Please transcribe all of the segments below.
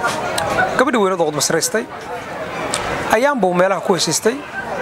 gabadhii weynad oo qudbasraystay ayaanbuu meelaha ku heshiistay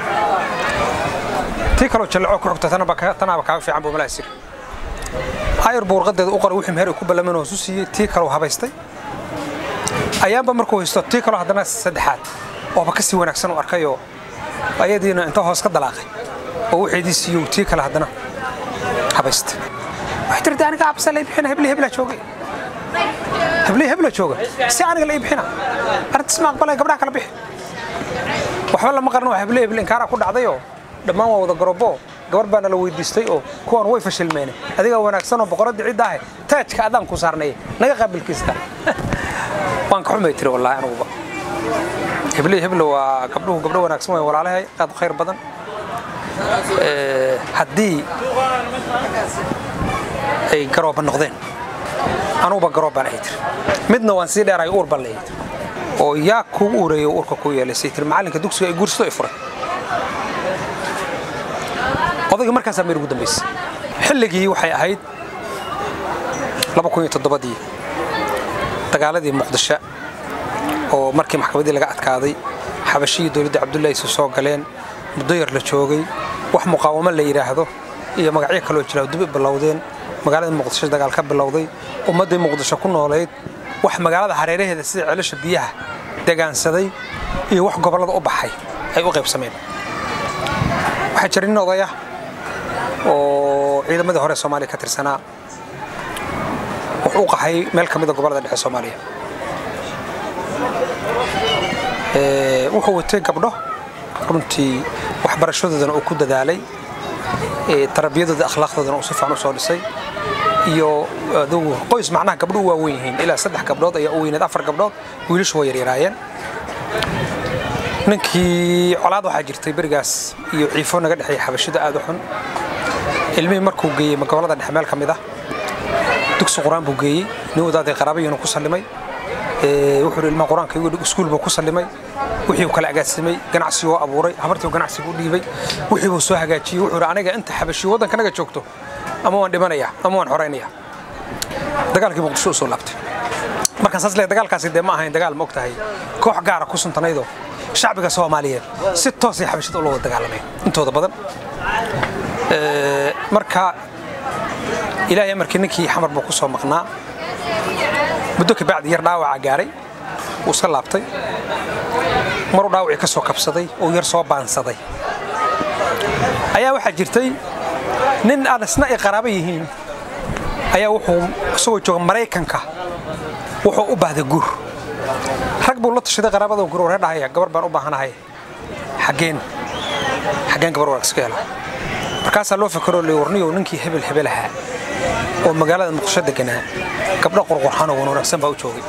tii kaloo jallaco ku xigta tanaaba kaaga fiican buu malaha siri ayar buu warqadeeda u qoray wixii meher ay ku ballaman hoosu siiyey tii kaloo habaystay ayaanba markuu haysto tii kaloo haddana saddexaad ooba ka sii wanaagsan u arkayoo ayadiina inta hoos ka dalaaqay oo waxeedii siiyow tii kale haddana habaystay waxay tirti aniga absa lay bixina hebli hebla jooga hebli hebla jooga si aniga la ii bixina arrintaas ma aqbalay gabdhaha kala bixi waxba lama qaran waa hebli hebli inkaaraa ku dhacdayoo dhammaan waa wada garobo gabar baana la weydiistay oo kuwan way fashilmeene adigaa wanaagsanoo boqoradii cidda ahe taajka adaan ku saarnay naga qaabilkiista waan ka xumay tiri wallaahi anuguba hebli hebla waa gabdhuhu gabdho wanaagsan way walaalahay aad u khayr badan haddii ay garooba noqdeen anuguba garoob baan ay tiri midna waan sii dheerayo uur baan leeyahay oo yaa kugu ureeyo uurka ku yeelaysay tiri macallinka dugsiga ay guursato ay furay odayga markaasaa meel ugu dambaysay xilligii waxay ahayd dii dagaaladii muqdisho oo markii maxkamaddii laga adkaaday xabashihii dowladda cabdullaahi isu soo galeen muddo yar la joogay wax muqaawamo la yidhaahdo iyo magacyo kaloo jira dib bilowdeen magaalada muqdisho dagaal ka bilowday ummaddii muqdisho ku noolayd wax magaalada hareeraheeda sida celasha biyaha degaansaday iyo wax gobollada u baxay ay u qaybsameen waxaa jira nin odaya oo ciidamadii hore soomaaliya ka tirsanaa wuxuu u qaxay meel ka mida gobollada dhexe soomaaliya wuxuu watay gabdho runtii waxbarashadoodana uu ku dadaalay tarbiyadooda akhlaaqdoodana uu si fiican u soo dhisay iyo adugu qoys macnaha gabdho u waaweyn yihiin ilaa saddex gabdhood ayaa u weyneed afar gabdhood wiilashu waa yaryaraayeen ninkii colaad waxaa jirtay berigaas iyo ciifo naga dhexeeya xabashida aad u xun ilmihii markuu geeyey gobollada dhexe meel ka mid ah dugsi qur-aan buu geeyey nin wadaaday qaraabayuuna ku sallimay wuxuu yidhi ilmaha qur-aanka igu dhig iskuul buu ku sallimay wixii uu kala agaadsamay ganacsiguu abuuray habartii uu ganacsigu u dhiibay wixii buu soo hagaajiyey wuxuu yidhi aniga inta xabashiyo waddanka naga joogto ama waan dhimanayaa ama waan xoraynaya dagaalkii muqdisho u soo laabtay markaan saas leeyahay dagaalkaasi dee ma ahayn dagaal ma og tahay koox gaara ku suntanaydoo shacbiga soomaaliyeed si toosay xabashida ula wada dagaalameen intooda badan marka ilaahay amarkii ninkii xamar buu ku soo maqnaa muddo kabacdi yar dhaawaca gaaray wuu iska laabtay maruu dhaawacii ka soo kabsaday oo yar soo baansaday ayaa waxaa jirtay nin aan isna ay qaraabo yihiin ayaa wuxuu isagoo jooga maraykanka wuxuu u baahday guur rag buu la tashaday qaraabada guur waree dhahaya gabar baan u baahanahay xaggeen xaggeen gabar wanaagsan ka hela markaasaa loo fakaroo le warniyow ninkii hebel hebel ahaa oo magaalada muqdisho deganaa gabdho qurqurxanoo wan wanaagsan baa u joogay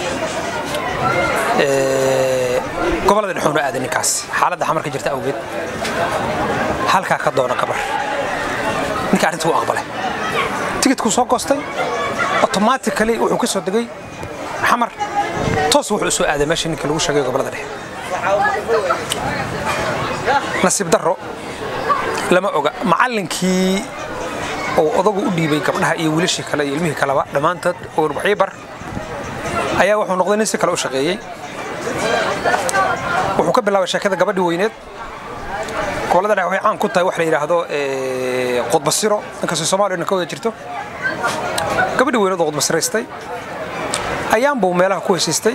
gobollada dhexuuna aaday ninkaas xaaladda xamar ka jirta awgeed halkaa ka doona gabar ninka arrintii u aqbalay tigidkuu soo goostay otomaatikali wuxuu ka soo degay xamar toos wuxuu u soo aaday meesha ninka lagu sheegay gobollada dhexe nasiib darro lama oga macallinkii oo odagu u dhiibay gabdhaha iyo wiilashii kale iyo ilmihii kaleba dhammaantood oo waxii bar ayaa wuxuu noqday nin si kale u shaqeeyey wuxuu ka bilaabay sheekada gabadhii weyneed gobollada dhexe waxay caan ku tahay wax la yidhaahdo qudbasiro inkastoo soomaaliya dhan ka wada jirto gabadhii weyneed oo qudbasiraystay ayaanbuu meelaha ku heshiistay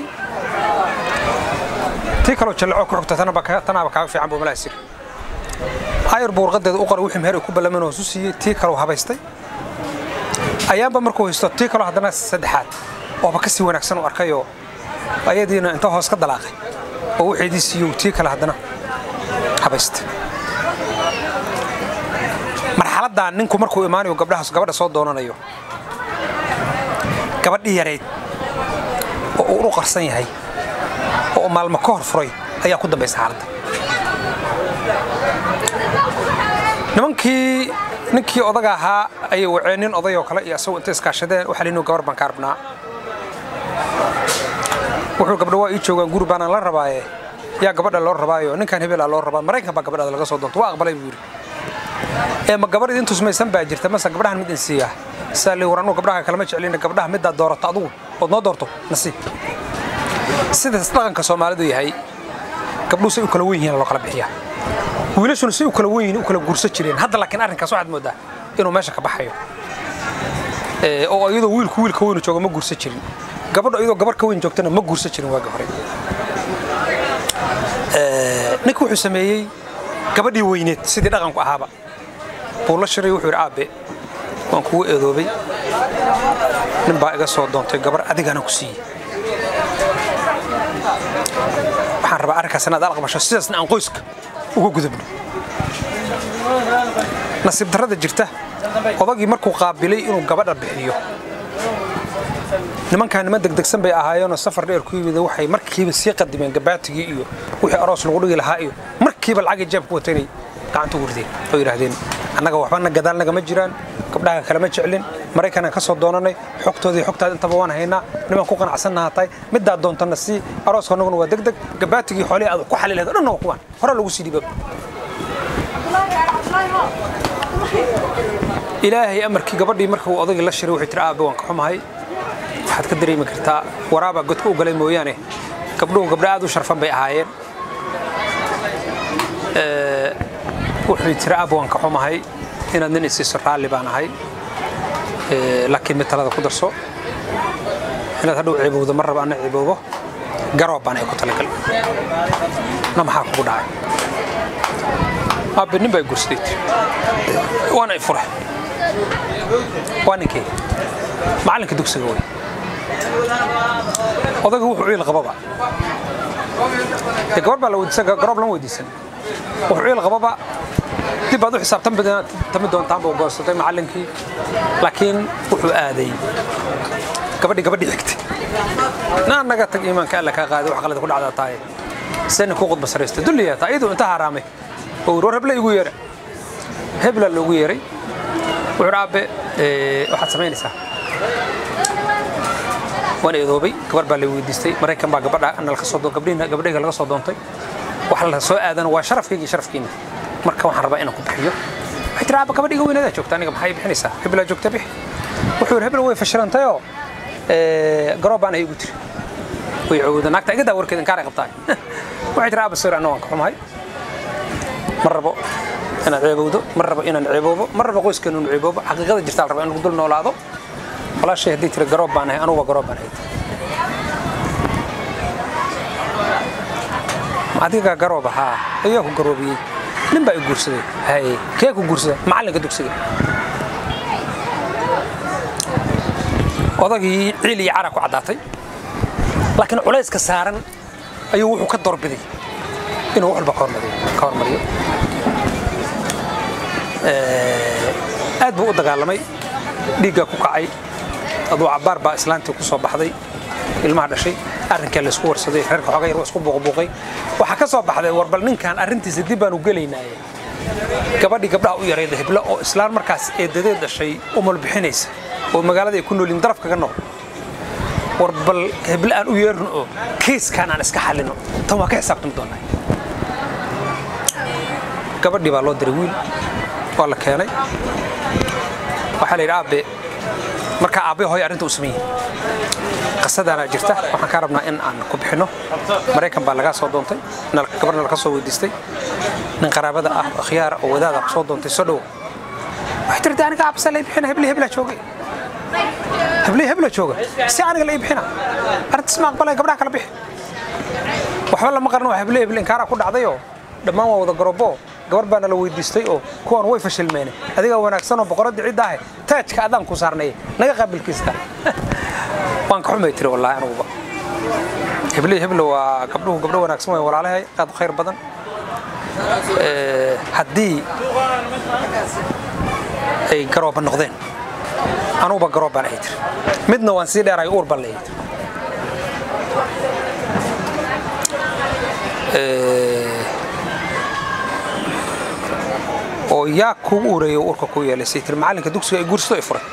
tii kaloo jallaco ku xigta tanaaba kaaga fiican buu malaha siri ayar buu warqadeeda u qoray wixii meher ay ku ballaman hoosu siiyey tii kaloo habaystay ayaanba markuu haysto tii kaloo haddana saddexaad ooba ka sii wanaagsan u arkayoo ayadiina inta hoos ka dalaaqay oo waxeedii siiyow tii kale haddana habaystay marxaladdan ninku markuu imaanayo gabdhahaas gabadha soo doonanayo gabadhii yarayd oo uu u qarsan yahay oo maalmo ka hor furay ayaa ku dambaysa xaaladda nimankii ninkii odaga ahaa ayay waceen nin odayoo kale iyo asagoo intay iskaashadeen waxaa liinu gabar baan ka rabnaa wuxuu gabdho waa ii joogaan guri baanaan la rabaaye yaa gabadha loo rabaayo ninkan hebelaa loo rabaa maraykan baa gabadhaada laga soo doonto waa aqbalay buu yidhi ee ma gabadh idin tusmaysan baa jirta mase gabdhahan mid in siiyaa saa li war anugu gabdhaha kalama jeclina gabdhaha middaad doorato adugu ood noo doorto nasiib sidaas dhaqanka soomaalidu yahay gabdhuhu say u kala wen yihiin loo kala bixiyaa wiilashuna say u kala wen yihiin u kala guursan jireen hadda laakiin arrinkaas waxaad moodaa inuu meesha ka baxayo oo iyadoo wiilku wiilka weynu jooga ma guursan jirin gabadho iyadoo gabar ka weyn joogtana ma guursan jirin waagi hore ninka wuxuu sameeyey gabadhii weyneed sidii dhaqanku ahaaba buu la shiray wuxuu yidhi aabe waan kugu eedoobay nin baa iga soo doontay gabar adigana ku siiyey waxaan rabaa arrinkaas inaad alaqbasho sidaasna aan qoyska uga gudubno nasiib darrada jirta odagii markuu qaabilay inuu gabadha bixiyo nimankaa niman degdegsan bay ahaayeenoo safar dheer ku yimid waxay markiiba sii qadimeen gabaatigii iyo wixii aroos lagu dhigi lahaa iyo markiiba lacagii jeebka watanay gacanta ugu rideen oo yidhaahdeen annaga waxbana gadaal nagama jiraan gabdhaha kalama jeclin maraykanaan ka soo doonanay xogtoodii xogtaad intaba waan haynaa nimaan ku qanacsannaha tahay middaa doontana sii arooska annaguna waa degdeg gabaatigii xoolihii aad ku xali lahayd o dhanna waa kuwaan hore lagu sii dhiibaba ilaahay amarkii gabadhii marka uu odagii la shiray wuxuu tiri aabe waan ka xumahay waxaad ka dareemi kartaa waraabaa godka u galay mooyaane gabdhuhu gabdho aad u sharfan bay ahaayeen wuxuu tiri aabe waan ka xumahay inaad nin isiiso raalli baan ahay laakiin mid talada ku darso inaad hadhow ciibowdo mar raba anna ciibowbo garoob baan ay ku talagal na maxaa kugu dhacay aabe nin baa gursaday tiri waana i fure waa ninkii macallinka dugsiga wey odaga wuxuu ciil qababa dee gabar baa la weydiisan garoob lama weydiisan wuxuu ciil qababa dib baad u xisaabtami doontaan buu goorsaday macallinkii laakiin wuxuu aaday gabadhii gabadhii xigtay naa naga tag iimaanka alla kaa qaaday wax qalad ku dhacdaa tahay sena ku qudba saraysta dulliyaa taa iyaduu inta haraamay oo war hebla igu yeera hebla loogu yeeray wuxuu aabe waxaad samaynaysaa waan eedoobay gabar baa la weydiistay maraykan baa gabadha nalka soo gabdhiina gabdhayga laga soo doontay wax la soo aadana waa sharafkayga iyo sharafkiina marka waxaan rabaa inaan ku bixiyo waxay tiri aaba gabadhiga weynadaa joogta aniga maxay bixinaysaa hebelaa joogta bixi wuxuu yidhi hebel way fashilantayoo garoob baan igu tiri way cowda naagta igadaa warkeeda inkaaray qabtaa waxay tiri aaba sawir anna waan ka xumahay ma rabo inaad ceebowdo ma rabo inaan ceeboobo ma rabo qoyskeenu inu ceeboobo xaqiiqada jirta la raba in lagu dul noolaado walaashay haddii tiri garoob baan ahay anugu waa garoob baan ahay adiga garoob ahaa ayaa ku garoobiyey nin baa i guursaday haye kee ku guursada macallinka dugsiga odagii ciil iyo cara ku caddaatay laakiin culayska saaran ayuu wuxuu ka doorbiday inuu wax walba ka hormariyo aad buu u dagaalamay dhiiggaa ku kacay aduu cabbaar baa islaantii ku soo baxday ilmaha dhashay arrinkaa laysku warsaday reerka xooga yar waa isku buuqbuuqay waxaa ka soo baxday war bal ninkan arrintiisa dib baanu gelaynaaye gabadhii gabdhaha u yarayda heblo oo islaan markaas eedadeed dhashay umal bixinaysa oo magaalada ay ku noolyiin daraf kaga nool war bal heble aan u yeerno oo kiiskaan aan iska xallino tan waa ka xisaabtami doonaa gabadhii baa loo diray wiil waa la keenay waxaa la yidhi aabe markaa aabbe hooy arrinta u sameeyey qasadaana jirta waxaan kaa rabnaa in aan ku bixinno maraykan baa lagaa soo doontay gabarna laga soo weydiistay nin qaraabada ah oo khiyaara oo wadaada ku soo doontay soo dhowo waxay tirti aniga aabasa lay bixina hebli heblaa joogay hebli hebla jooga si aniga la ii bixina arrintaas ma aqbalay gabdhaha kala bixi waxba lama qaran waa hebli hebli inkaaraa ku dhacdayoo dhammaan waa wada garoobo gabar baana la weydiistay oo kuwan way fashilmeene adigaa wanaagsan oo boqoradii cidda ahe taajka adaan ku saarnay naga qaabilkiista waan ka xumay tiri wallaahi anuguba hebley heblo waa gabdhuhu gabdho wanaagsan way walaalahay aad u khayr badan haddii ay garooba noqdeen anuguba garoob baan ahay tiri midna waan sii dheerahay uur baan leeyahay oo yaa kugu ureeyo urka ku yeelay say tiri macallinka dugsiga ay guursato ay furay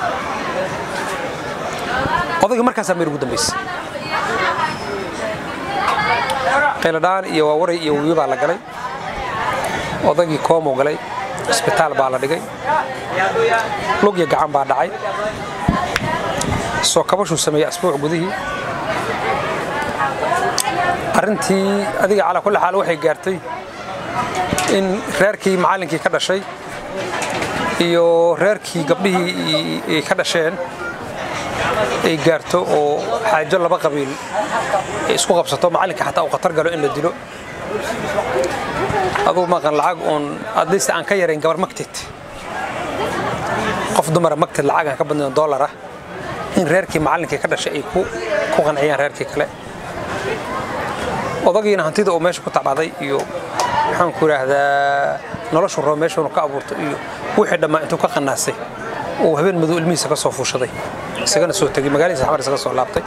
odayga markaasaa meer ugu dambaysay qayladhaan iyo waawaray iyo wiyo baa la galay odaygii koomoo galay isbitaal baa la dhigay lug iyo gacan baa dhacay soo kabashuu sameeyey asbuuc gudihii arrintii adiga calaa kulli xaal waxay gaartay in reerkii macallinkii ka dhashay iyo reerkii gabdhihii ay ka dhasheen ay gaarto oo xaajo laba qabiil ay isku qabsato macallinka xataa uu khatar galo in la dilo adugu maqan lacag uun haddayse aan ka yarayn gabar magtid qof dumara magtid lacag aan ka badnayn dollar ah in reerkii macallinkii ka dhashay ay ku qanciyaan reerkii kale odagiina hantida uu meesha ku tabcaday iyo maxaan ku idhaahdaa noloshu rabo meeshuunu ka abuurto iyo wixii dhammaa intuu ka qanaasay uu habeen madow ilmihiisa ka soo fuushaday isagana soo tegey magaaladiisa xamar isaga soo laabtay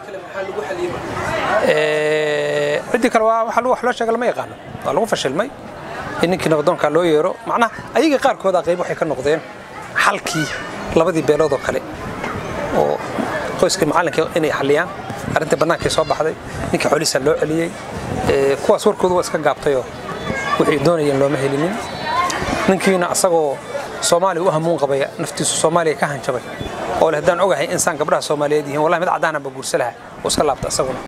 ciddii kale waa waxa wax loo sheega lama yaqaano waa lagu fashilmay in ninkii nabadoonkaa loo yeero macnaha ayaga qaarkooda qayb waxay ka noqdeen xalkii labadii beelood oo kale oo qoyskii macallinkii inay xalliyaan arrintii bannaankii soo baxday ninkii xoolihiisa loo celiyey kuwaas warkoodu waa iska gaabtayoo wixii doonayeen looma helinin ninkiina asagoo soomaaliya u hamuun qabaya naftiisu soomaaliya ka hanjabay oo le haddaan ogahay insaan gabdhaha soomaaliyeed yihiin wallahi mid caddaanaba guursa laha oo iska laabta asaguna